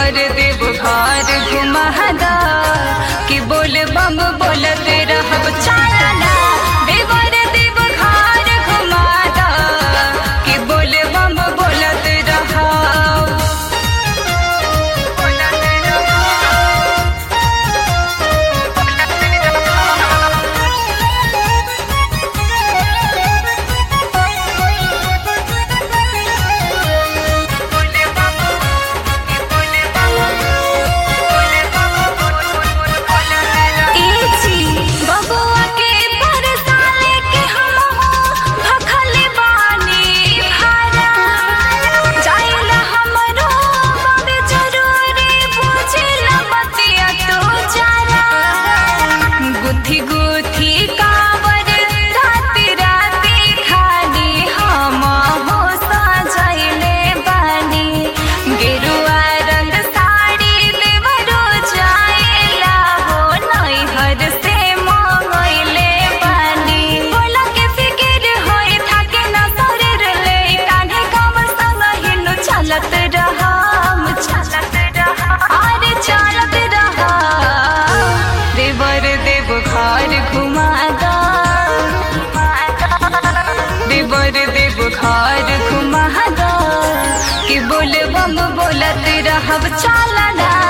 देवर देव घर घुमादा कि बोल बम बोलत रहब चालना देवर देव घर घुमादा कि बोल बम बोलत रहब एजी बबुआ के परसाले के हम भखल बानी भारा जाइला हमरो बबे जरूरी बुझिला बतिया तो जारा गुथी गुथी कावर राति राति खाली हम हो सजैले बानी गेरुआ रंग साड़ी देवरो जाएला हो नैहर से मंगैले बानी बोला के फिकिर होए थाके ना शरीर ले कान्हे कमर संग हिनु चलत रहम चलत रहा अरे चलत रहा देवर देव घर घुमादा देवर देव घर घुमादा कि बोल बम बोलत रहब चालना